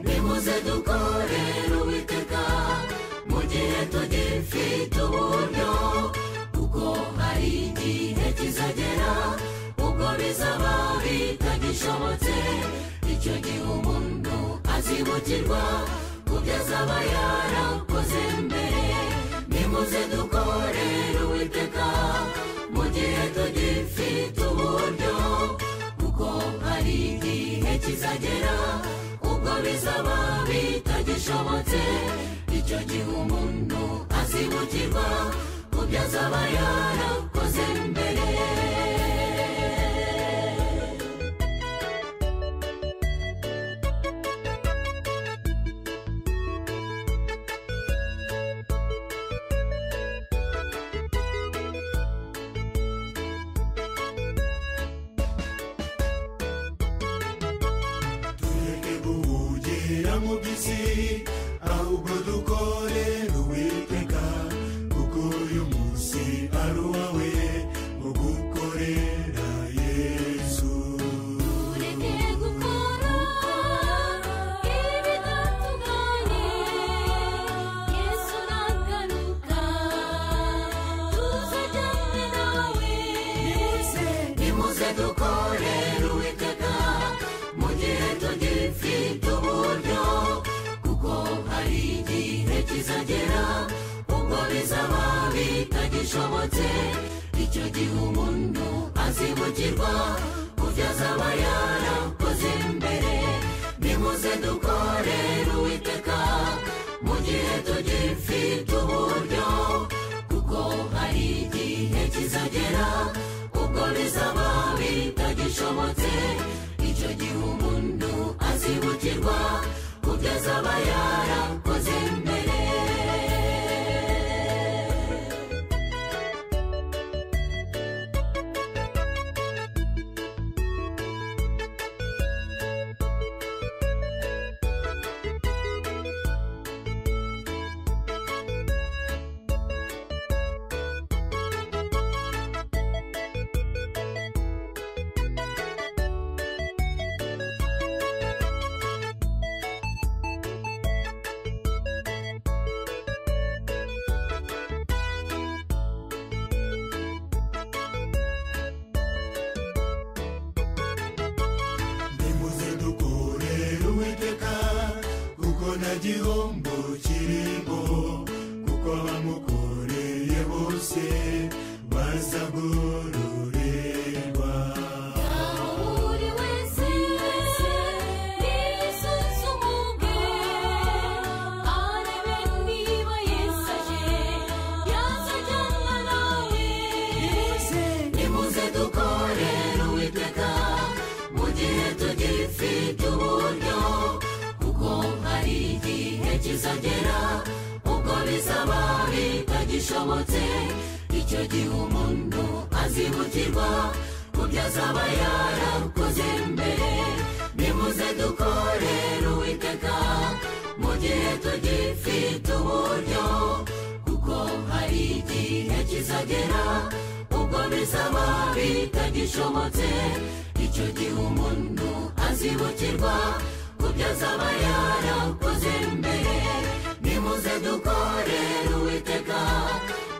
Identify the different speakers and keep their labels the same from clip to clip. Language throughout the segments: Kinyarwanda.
Speaker 1: tuze dukorere uwiteka mu gihe tugifite uburyo kuko hari igihe kizagera ubwo bizaba bitagishobotse icyo gihe umuntu azibukirwa kubyo azaba yarakoze mbere nimuze dukorere uwiteka mu gihe tugifite uburyo kuko hari igihe kizagera ubwo bizaba bitagishobotse icyo gihe umuntu azibukirwa kubyo azaba yarakoze mbere
Speaker 2: tureke guhugera mu by'isi ahubwo dukorere uwiteka kuko uyu munsi ari uwawe wo gukorera yesu
Speaker 1: tureke gukora ibidatunganye yesu nagaruka tuzajyane nawe nimuze dukorere uwiteka mu gihe tugifite uburyo kuko hari igihe kizagera ubwo bizaba bitagishobotse icyo gihe umuntu azibukirwa kubyo azaba yarakoze mbere nimuze dukorere uwiteka mu gihe tugifite uburyo kuko hari igihe kizagera ubwo bizaba bitagishobotse icyo gihe umuntu azibukirwa kubyo azaba yarakoze mbere
Speaker 2: nimuze dukorere uwiteka kuko nta gihombo kirimo kuko abamukoreye bose bazagororerwa
Speaker 1: buri wese yisuzumuge arebe niba yesu aje yazajyana nawe nimuze dukorere uwiteka mu gihe tugifite uburyo kuko hari igihe kizagera ubwo bizaba bitagishobotse icyo gihe umuntu azibukirwa kubyo azaba yarakoze mbere nimuze dukorere uwiteka mu gihe tugifite uburyo kuko hari igihe kizagera ubwo bizaba bitagishobotse icyo gihe umuntu azibukirwa kubyo azaba yarakoze mbere nimuze dukorere uwiteka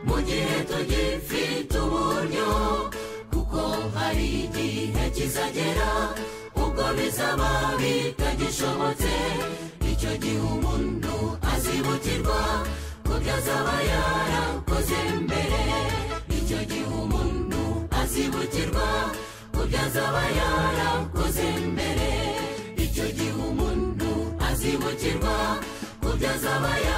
Speaker 1: mu gihe tugifite uburyo kuko hari igihe kizagera ubwo bizaba bitagishobotse icyo gihe umuntu azibukirwa kubyo azaba yarakoze mbere icyo gihe umuntu azibukirwa kubyo azaba yarakoze mbere icyo gihe umuntu azibukirwa kubyo azaba yarakoze